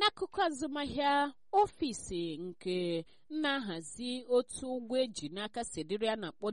n'akụkụ azụmahịa ọfisi nke na-ahazi otu ụgwọ eji n'aka sedịrị a na-akpọ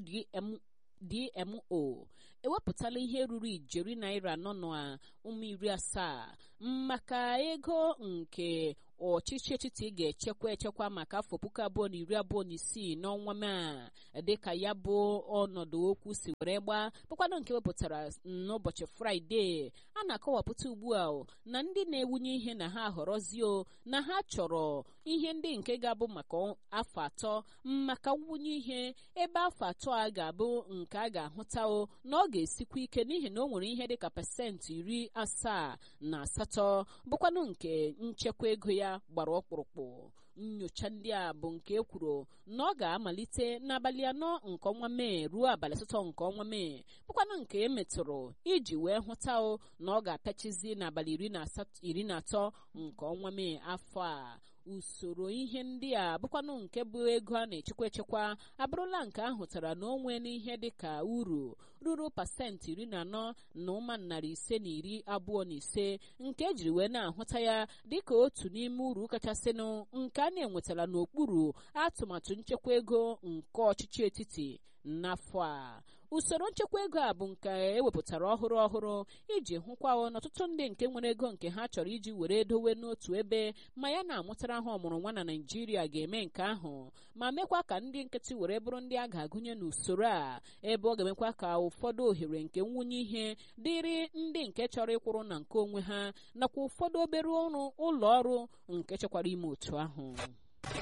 DMO ewepụtala ihe ruru ijeri naira nọ na ụmụ iri asaa maka ego nke ọchịchị etiti ga-echekwa echekwa maka afọ puku abụọ na iri abụọ na isii n'ọnwa Mee dịka ya bụ ọnọdụ okwu si were gbaa bụkwanụ nke wepụtara n'ụbọchị Fraịde a na-akọwapụta ugbu a na ndị na-ewunye ihe na ha ahọrọzio na ha chọrọ ihe ndị nke ga-abụ maka afọ atọ maka nwunye ihe ebe afọ atọ a ga-abụ nke a ga-ahụta na ọ ga-esikwa ike n'ihi na o nwere ihe dịka pasentị iri asaa na asatọ bụkwanụ nke nchekwa ego ya gbara ọkpụrụkpụ nyocha ndị a bụ nke e kwuru na ọ ga-amalite n'abalị anọ nke ọnwa mee ruo abalị asatọ nke ọnwa mee bụkwanụ nke emetụrụ iji wee hụta na ọ ga-apịachizi n'abalị iri na atọ nke ọnwa mee afọ a usoro ihe ndị a bụkwanụ nke bụ ego a na-echekwa echekwa abụrụla nke ahụtara na onwe n'ihe dịka uru ruru pasentị iri na anọ na ụma narị ise na iri abụọ na ise nke ejiri wee na-ahụta ya dịka otu n'ime uru kachasịnụ nke a na-enwetara n'okpuru atụmatụ nchekwa ego nke ọchịchị etiti n'afọ a usoro nchekwa ego a bụ nke ewepụtara ọhụrụ ọhụrụ iji hụkwa n'ọtụtụ ndị nke nwere ego nke ha chọrọ iji were dowe n'otu ebe ma ya na-amụtara ha ọmụrụ nwa na Naịjirịa ga-eme nke ahụ ma mekwa ka ndị nkịtị were bụrụ ndị a ga-agụnye n'usoro a ebe ọ ga-emekwa ka ụfọdụ ohere nke nwunye ihe dịrị ndị nke chọrọ ịkwụrụ na nke onwe ha nakwa ụfọdụ obere ọrụ ụlọ ọrụ nke chekwara ime otu ahụ